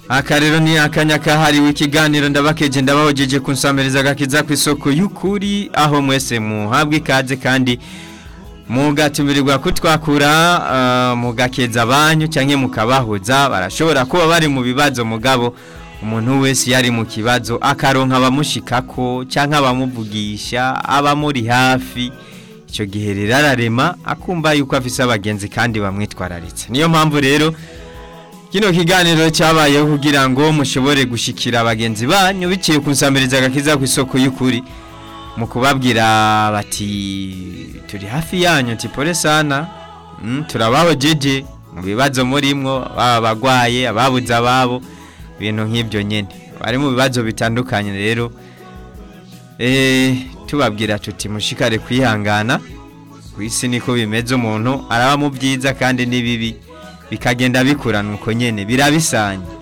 aka rero ni akanya kahariwe ikiganiro ndabakeje ndabahojeje kunsamiriza agakiza ku isoko y'ukuri aho mwese muhabwa ikaze kandi mugatumirirwa kutwakura uh, mugakeza abanyu canke mukabahuza barashobora kuba bari mu bibazo mugabo umuntu wese yari mu kibazo akaronka abamushikako canke abamuvugisha abamuri hafi icyo gihe rero ararema akumva yuko afise abagenzi kandi bamwitwararitse niyo mpamvu rero kino kiganiro cyabayeho kugira ngo mushobore gushikira abagenzi banyu biciye ku nsamiriza agakiza ku isoko y'ukuri mu kubabwira bati turi hafi yanyu tipore sana mm, turabaho jeje mu bibazo murimwo baba abagwaye ababuze ababo ibintu nk'ibyo nyene bari mu bibazo bitandukanye rero eh tubabwira tuti mushikare kwihangana ku isi niko bimeze umuntu araba mu byiza kandi n'ibibi bikagenda bikurana uko nyene birabisanya